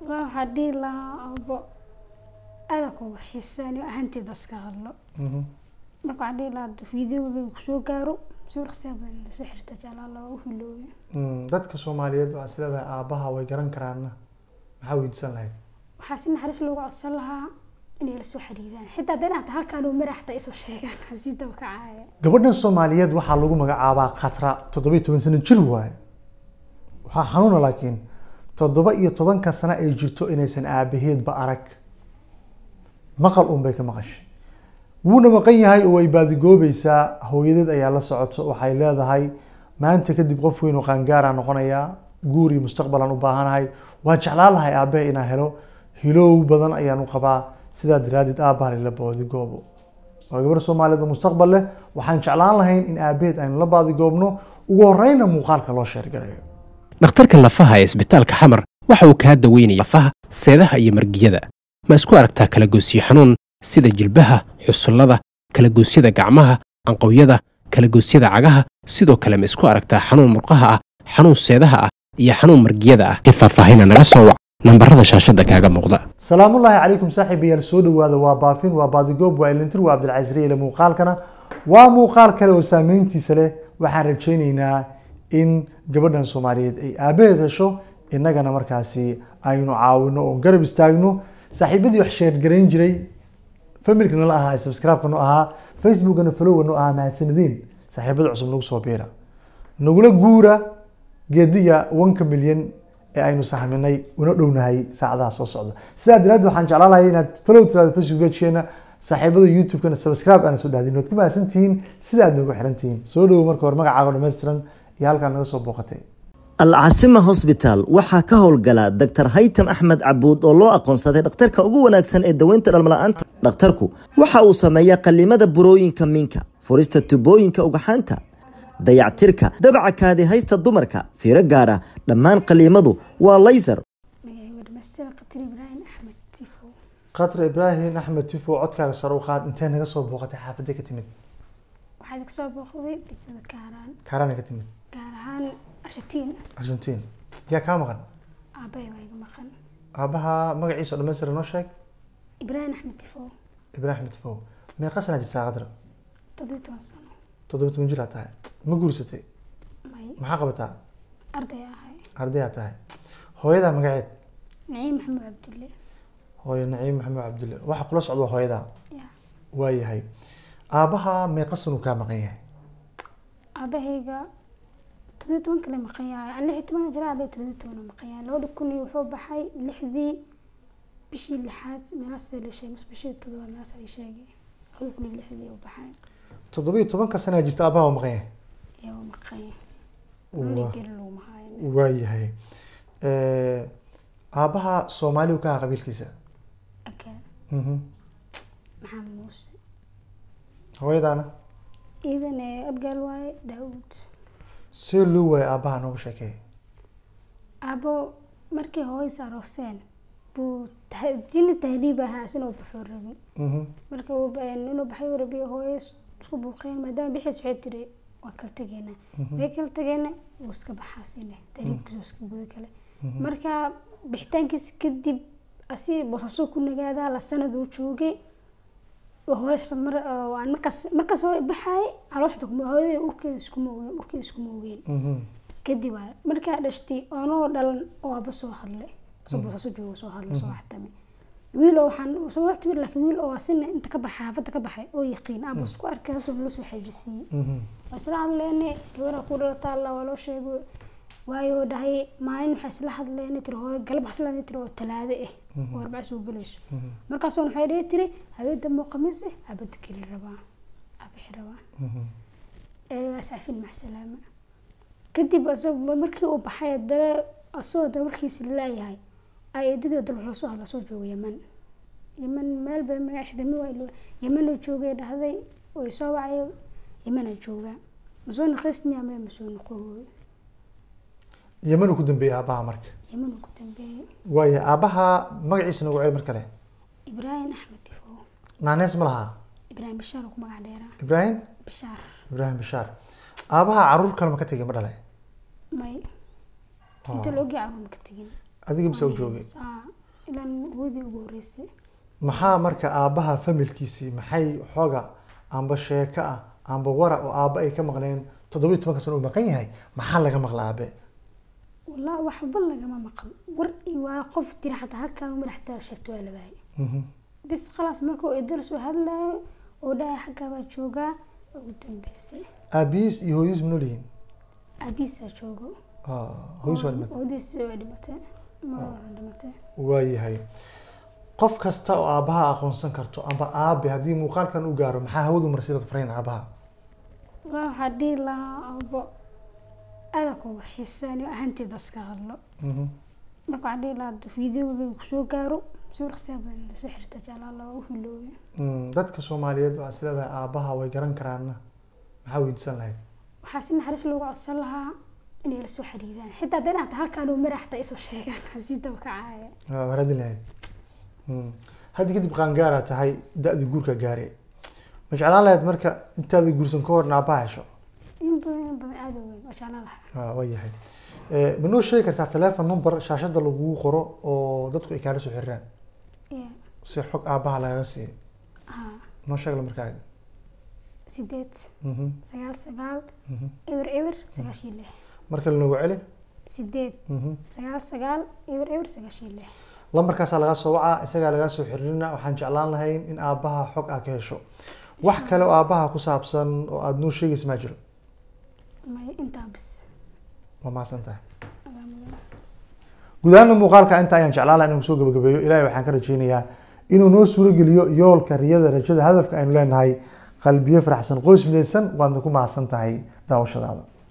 waa waxaa dhihi lahaa abo aada kugu xiisaan ahanteeda iska hadlo Mhm. marka waxaa dhihi lahaa fideoga kusoo gaaro sawir qasiya badan lasoo xirta jeclaa loo hiloobe Mm, dadka soomaaliyeed waxaa is leedahay aabaha way garan karaana maxaa weydiisan lahayd waxaa si naxariis loogu codsan lahaa inay la soo xiriiraan xitaa haddii inaad halkaan uu mara xataa isoo sheegaan hasii daba kacaaya gabadhan soomaaliyeed waxaa lagu magacaabaa khatra toddoba iyo toban sano jir waaye waxaa xanuuna laakiin toddoba iyo tobanka sano ay jirto inaysan aabaheedba arag maqal un bay ka maqashay wuuna maqan yahay oo way baadigoobaysaa hooyadeed ayaa la socoto waxay leedahay maanta kadib qof weyn oo qaangaara noqonayaa guur iyo mustaqbalan u baahanahay waan jeclaan lahay aabahe inaan helo hilow badan ayaan u qabaa sidaa daraaddeed aabaha lala baadigoobo waa gabar soomaaliyeed oo mustaqbal leh waxaan jeclaan lahayn in aabaheed aynu la baadigoobno ugu horreynna muuqaalka loo sheergarayo dhakhtarka lafaha ee isbitaalka xamar waxa uu kaa daweynaya lafaha seedaha iyo margiyada ma isku aragtaa kalagoysyo xanuun sida jilbaha xusullada kalagoosyada gacmaha anqowyada kalagoosyada cagaha sidoo kale ma isku aragtaa xanuun murqaha ah xanuun seedaha ah iyo xanuun margiyada ah in faahfaahina naga soo wac nambarada shaashadda kaaga muuqda salaamullaahi calaykum saaxiibayaal soo dhowaada waa baafin waa baadigoob waa ilintir waa cabdilcasiis riile muuqaalkana waa muuqaal kale oo saameyntiisa leh waxaan rajaynaynaa in gabadhan soomaaliyeed ay aabaheed hesho innagana markaasi aynu caawino oo garab istaagno saaxiibadii wax sheergarayn jiray familka nala ahaa subscribe-ka no ahaa facebookana followa no ahaa mahadsanideen saaxiibada cusub nagu soo biira nagula guura geediga wanka milyan ee aynu sahminay una dhownahay saacadaha soo socda sidaa daraadeed waxaan jeclaan lahay inaad follow tiraado facebook pagekeena saaxiibada youtube-kana subscribe aana soo dhahdin waad ku mahadsantihiin sida aad nagu xiran tihiin soo dhowo marka hore magacaaga dhammaystiran iyo halkaa naga soo booqatay alcasima hosbitaal waxaa ka howlgala dr haytam axmed cabuud oo loo aqoonsaday dhakhtarka ugu wanaagsan ee daweynta dhalmala'aanta dhakhtarku waxa uu sameeyaa qallimada burooyinka minka furista tubooyinka ugxaanta dayactirka dabaca kaadi haysta dumarka fiiro gaara dhammaan qalliimadu waa laysar magacayga dhamaystira qatir ibraahim axmed tifo khatra ibraahim axmed tifo codkaaga sare u qaad intee naga soo booqatay xaafadee ka timid waxaad kasoo booqday degmada kaaraan kaaraana ka timid gaar ahaan argentiin argentiin yaa kaa maqan aabbahay baa iga maqan aabaha magaciisa oo dhammaystiran noo sheeg ibraahim axmed tifo ibraahim tifo meeqa sanaa jirtaa khatra toddobiyo toban sano toddoba toban jir aad tahay ma guursatay may maxaa qabataa arday ahay arday aad tahay hooyadaa magaceed naciim maxamed cabdulle hooyo naciim maxamed cabdulle waxa kula socda waa hooyadaa ya waayahay aabaha meeqa sanuu kaa maqan yahay aabahayga toddobiyo toban kale maqan yahay an lix iyo toban jira aabay toddobiyo toban maqan yahay labada kun iyo wuxuu baxay lixdii bishii lixaad meelaas la sheegay mise bishii toddobaad meelaas ay sheegay labada kun iyo lixdii uu baxay toddobiyo tobanka sanaa jirta aabaha waa maqan yahay ayaa uu maqan yahay Waa- nolol geli laguma haayo waayahay aabaha soomaali uu ka aha qabiilkiisa akal Mhm. maxamed muuse hooyadaana iidan ee abgaal waaye daawud see loo waayo aabaha nooga sheekeey aabo markii hooyis arooseen buu tah- jini tahriib ahaa isinuu baxuu rabin Mhm. marka uu ba- inuu baxay rabiyo hooyo isku buuqeen maadaama bixiis waxay tiri waa kala tegeena way kala tegeena wuu iska baxaa sine tahriibkiisu iska guda kale marka bixitaankiisa kadib asi boosasoo ku nagaadaa la sanad uu joogay oo hooyo isla mar oo aan markaas markaas hooyo baxaay caloosha xitaa kuma hooyadii urkeeda iskuma ogeen urkeeda iskuma ogeen Mhm. kadib aa markaa dhashtay oonoo dhalan oo aaba soo hadlay soo boosaaso joogo soo hadlay soo waxtamay wiil oo waxaan soo waxtamay laakiin wiil oo asina inta ka baxay xaafadda ka baxay oo yaqiin aaba isku arkay saasoo loo soo xiriirsiiyey Mhm. waa isla hadleene gabaraa ku dhalataa alla waa loo sheegay waayo dhahay maalin waxaa isla hadleene tiri hooyo galab waxaa isla hadleene tiri oo talaade ah oo arbaca soo gelayso markaasoo waxay dhihi tiri habeen dambe oo khamiis ah abada keli rabaa abixi rabaa Mhm. eegaas cafin maxsalaama kadib asagoo markii uu baxay haddana asagoo da markiisi laayahay ay eedadii dal wuxuu soo hadla soo jooga yaman yaman meel ba magaciisa dami waa ilo yaman uu joogay dhahday way soo wacay yamanaa joogaa masoo naqaysmi ama masoo noqoy yeman uu ku dambeeyey aabaha marka yaman uu ku dambeeyey waaya aabaha magaciisa nagu celi mar kale ibraahim axmed tifo naanees ma lahaa ibraahim bishaar uu ku magac dheeraa ibraahim bishaar ibraahim bishaar aabaha caruur kale ma ka tegay ma dhale may inta la ogyahay caruur ma ka tegin adiga bisa u joogay Aa, hooyadii ugu horreysay maxaa marka aabbaha familkiisii maxay xooga amba sheeko ah amba wara oo aabba ay ka maqneen toddobiyo tobanka sano uu maqan yahay maxaa laga maqla aabe wallaahi waxba lagama maqal war iyo waa qof tira xataa halkaan madaxtaa sheegto waa la waayay Mhm. bis khalaas markuu idil soo hadlayo oo dhahay xaggaa baa joogaa ugu dambeysay aabihiis iyo hooyadiis ma nool yihiin aabihiisaa joogo Ah, hooyadiis waa dhimatay hooyadiisi waa dhimatay ma waa dhimatay waayahay qof kasta oo aabbaha aqoonsan karto amba aabe haddii muuqaalkan u gaaro maxaa hawadu marsiilad farayn aabaha wallaahi waxaa dhihi lahaa abo aada kuga xiisaani ahanteeda iska hadlo Mhm. marka waxaan dhihi lahaa fideoga kusoo gaaro sawir qasiya badan lasoo xirta jalaala waa u hiloobe Mm, dadka soomaaliyeed waxaa is leedahay aabbaha way garan karaana maxaa weydiisan lahayd waxaa si naxariis loogu codsan lahaa inay la soo xiriiraan xitaa haddana hata halkaan oo mara xataa isoo sheegaan hasii daba kacaaya waa waradin lahayd Mm. hadda kadib qaangaaraa tahay da-dii guurka gaare ma jeclaan lahayd marka intaada guursan ka horna aabbaha hesho in badan in badan aada u weyn waa jeclaan lahaa Ah, waa yahay Eh, ma noo sheegi kartaa telephone number shaashada lagugu qoro oo dadku ay kaala soo xiriiraan ya si xog aabbaha lagaga siiyo haa noo sheeg la markaaga sideed Mhm, sagaal sagaal mhm. eber eber sagaashii lix marka lanoogu celi sideed Mhm. sagaal sagaal eber eber sagaashii lix lambarkaasaa lagaa soo wacaa isagaa lagaa soo xiriirina waxaan jeclaan lahayn in aabbaha xog aa ka hesho wax kale oo aabbaha ku saabsan oo aada noo sheegaysa maa jiro may intaa bis ma mahadsan tahay adaa mudan guud ahaana muuqaalka inta ayaan jeclaan lahaa inaan kusoo gabagabeeyo ilaahay waxaan ka rajaynayaa inuu noo suuro geliyo yoolka riyada rajada hadafka aynu leenahay qalbiyo faraxsan qoys midaysan waadna ku mahadsan tahay daawashadaada